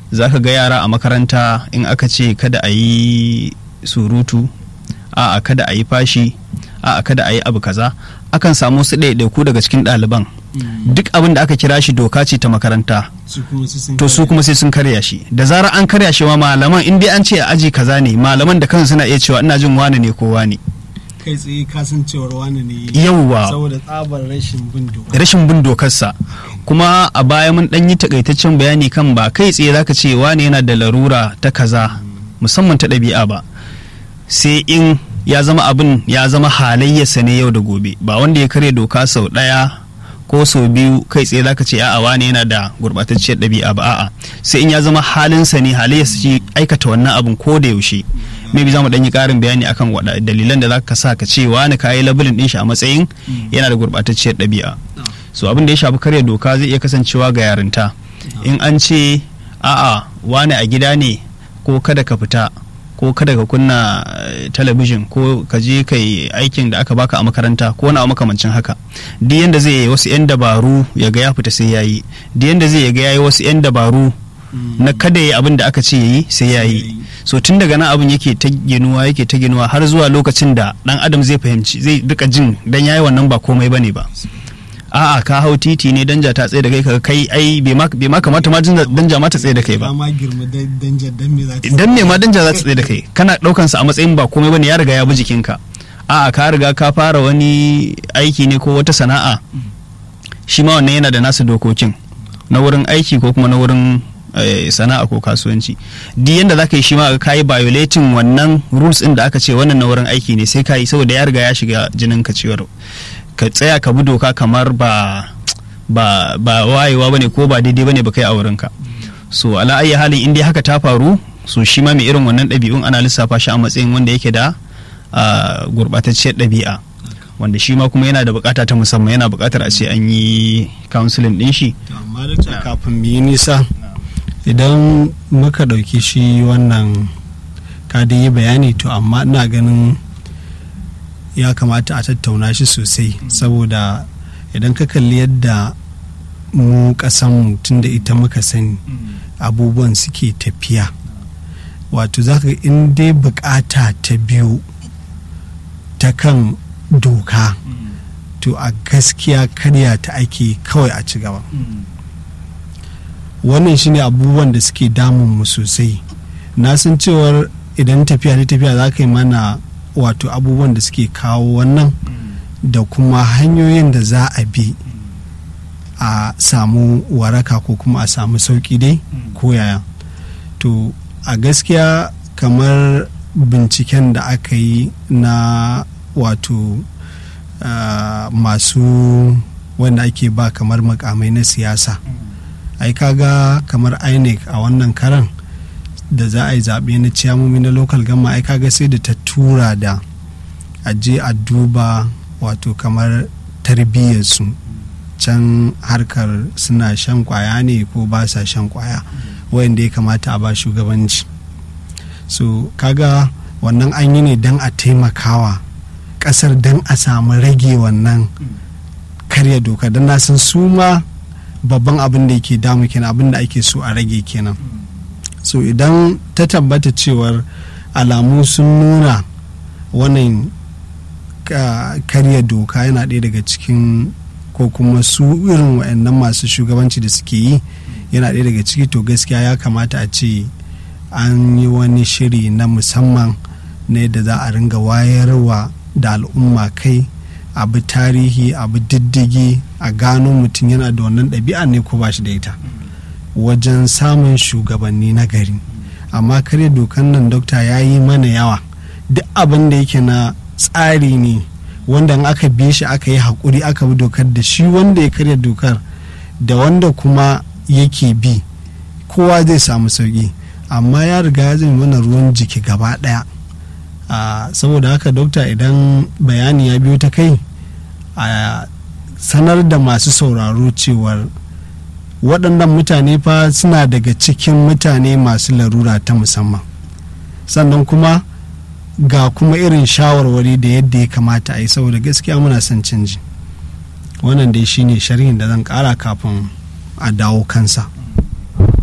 za ka ga yara a makaranta in aka ce kada a yi surutu a kada a yi fashi a kada a yi abu kaza akan samu su ɗaiɗaiku daga cikin ɗaliban duk abin da aka kira shi doka ce ta makaranta to su kuma sai sun karya shi da zarar an karya shi ma malaman in dai an ce a aji kaza ne malaman da kansu suna iya cewa ina jin wane ne ko wane kai tsaye kasancewar wane ne yawwa saboda tsabar rashin bin doka rashin bin dokarsa kuma a baya mun ɗan yi takaitaccen bayani kan ba kai tsaye zaka ce wane yana da larura ta kaza musamman ta ɗabi'a ba sai in ya zama abin ya zama halayyarsa ne yau da gobe ba wanda ya karya doka sau ɗaya ko sau biyu kai tsaye zaka ce a'a wane yana da gurɓatacciyar ɗabi'a ba a'a sai in ya zama halinsa ne halayyarsa ce aikata wannan abin ko da yaushe maybe za mu ɗan yi ƙarin bayani akan waɗa dalilan da zaka sa ka ce wani ka yi labulin ɗin shi a matsayin yana da gurɓatacciyar ɗabi'a so abin da ya shafi karya doka zai iya kasancewa ga yarinta in an ce a'a wane a gida ne ko kada ka fita ko kada ka kunna talabijin ko ka je ka yi aikin da aka baka a makaranta ko wani makamancin haka duk yanda zai yi wasu 'yan dabaru ya ga ya fita sai ya yi duk yanda zai ga ya yi wasu 'yan dabaru na kada ya abin da aka ce ya yi sai ya yi so tun daga nan abin yake ta ginuwa yake ta ginuwa har zuwa lokacin da dan adam zai fahimci zai rika jin dan yayi wannan ba komai bane ba a'a ka hau titi ne danja ta tsaye da kai kaga kai ai bai ma kamata ma danja ma ta tsaye da kai ba dan me ma danja za ta tsaye da kai kana daukan sa a matsayin ba komai bane ya riga ya bi jikinka a'a ka riga ka fara wani aiki ne ko wata sana'a shi ma wannan yana da nasu dokokin na wurin aiki ko kuma na wurin sana'a ko kasuwanci duk yanda za ka yi shi ma ka yi violating wannan rules din da aka ce wannan na wurin aiki ne sai ka yi saboda ya riga ya shiga jinin ka ciwar ka tsaya ka bi doka kamar ba ba ba wayewa bane ko ba daidai bane ba kai a wurinka so ala ayi halin in dai haka ta faru so shi ma mai irin wannan ɗabi'un ana lissafa shi a matsayin wanda yake da gurɓatacciyar ɗabi'a wanda shi ma kuma yana da bukata ta musamman yana bukatar a ce an yi counseling din shi amma da kafin mu yi nisa idan muka ɗauki shi wannan ka yi bayani to amma ina ganin ya kamata a tattauna shi sosai saboda idan ka kalli yadda mu kasanmu tun da ita muka sani abubuwan suke tafiya wato za ka in dai bukata ta biyu ta kan doka to a gaskiya karya ta ake kawai a ci gaba wannan shine abubuwan da suke damun mu sosai na san cewar idan tafiya ta tafiya za ka yi mana wato abubuwan da suke kawo wannan da kuma hanyoyin da za a bi a samu waraka ko kuma a samu sauki dai ko yaya to a gaskiya kamar binciken da aka yi na wato uh, masu wanda ake ba kamar makamai na siyasa ai kaga kamar inec a wannan karan da za a yi zaɓe na ciyamomi na local gama ai kaga sai da ta tura da a je a duba wato kamar tarbiyyarsu can harkar suna shan kwaya ne ko ba sa shan kwaya wayanda ya kamata a ba shugabanci so kaga wannan an yi ne don a taimakawa kasar don a samu rage wannan karya doka don na san su ma babban abin da yake damu kenan abin da ake so a rage kenan so idan ta tabbata cewar alamu sun nuna wannan karya doka yana ɗaya daga cikin ko kuma su irin waɗannan masu shugabanci da suke yi yana ɗaya daga ciki to gaskiya ya kamata a ce an yi wani shiri na musamman na yadda za a ringa wayarwa da al'umma kai abu tarihi abu diddigi a gano mutum yana da wannan ɗabi'a ne ko ba shi da ita wajen samun shugabanni na gari amma kare dokan nan dokta ya yi mana yawa duk abin da yake na tsari ne wanda in aka bi shi aka yi haƙuri aka bi dokar da shi wanda ya karya dokar da wanda kuma yake bi kowa zai samu sauƙi amma ya riga ya zai mana ruwan jiki gaba ɗaya saboda haka dokta idan bayani ya biyo ta kai a sanar da masu sauraro cewar waɗannan mutane fa suna daga cikin mutane masu larura ta musamman sannan kuma ga kuma irin shawarwari da yadda ya kamata a yi saboda gaskiya muna son canji wannan dai shine sharhin da zan ƙara kafin a dawo kansa